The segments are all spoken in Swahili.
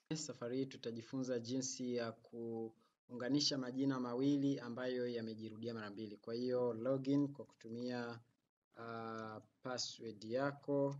Safari hii tutajifunza jinsi ya kuunganisha majina mawili ambayo yamejirudia mara mbili. Kwa hiyo login kwa kutumia uh, password yako,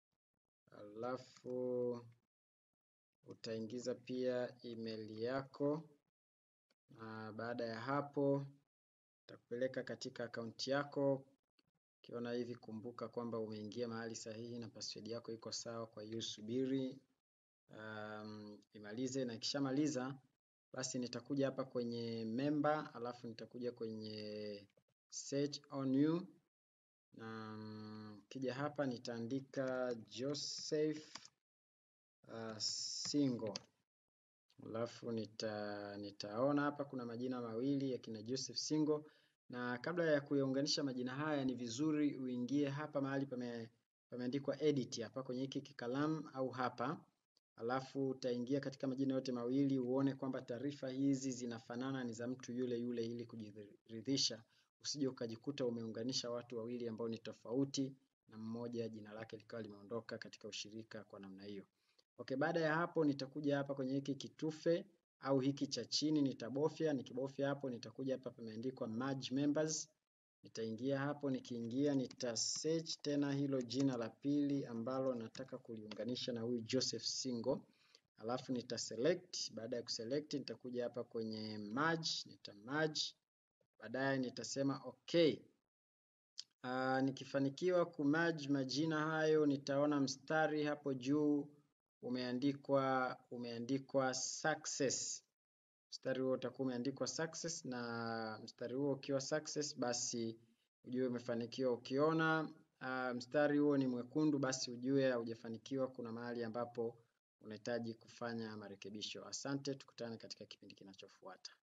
alafu utaingiza pia email yako, na baada ya hapo itakupeleka katika akaunti yako. Ukiona hivi, kumbuka kwamba umeingia mahali sahihi na password yako iko sawa. Kwa hiyo subiri um, imalize na ikishamaliza basi nitakuja hapa kwenye member, alafu nitakuja kwenye search on you na kija hapa nitaandika Joseph uh, Singo, alafu nita, nitaona hapa kuna majina mawili ya kina Joseph Singo, na kabla ya kuyaunganisha majina haya ni vizuri uingie hapa mahali pame, pameandikwa edit hapa kwenye hiki kikalamu au hapa alafu utaingia katika majina yote mawili uone kwamba taarifa hizi zinafanana, ni za mtu yule yule, ili kujiridhisha usije ukajikuta umeunganisha watu wawili ambao ni tofauti na mmoja jina lake likawa limeondoka katika ushirika kwa namna hiyo. Okay, baada ya hapo nitakuja hapa kwenye hiki kitufe au hiki cha chini nitabofya. Nikibofya hapo nitakuja hapa pameandikwa merge members, nitaingia hapo. Nikiingia nita search tena hilo jina la pili ambalo nataka kuliunganisha na huyu Joseph Singo, alafu nita select. Baada ya kuselect nitakuja hapa kwenye merge, nita merge baadaye nitasema okay. Uh, nikifanikiwa kumerge majina hayo nitaona mstari hapo juu umeandikwa umeandikwa success. Mstari huo utakuwa umeandikwa success, na mstari huo ukiwa success, basi ujue umefanikiwa. Ukiona uh, mstari huo ni mwekundu, basi ujue haujafanikiwa, kuna mahali ambapo unahitaji kufanya marekebisho. Asante, tukutane katika kipindi kinachofuata.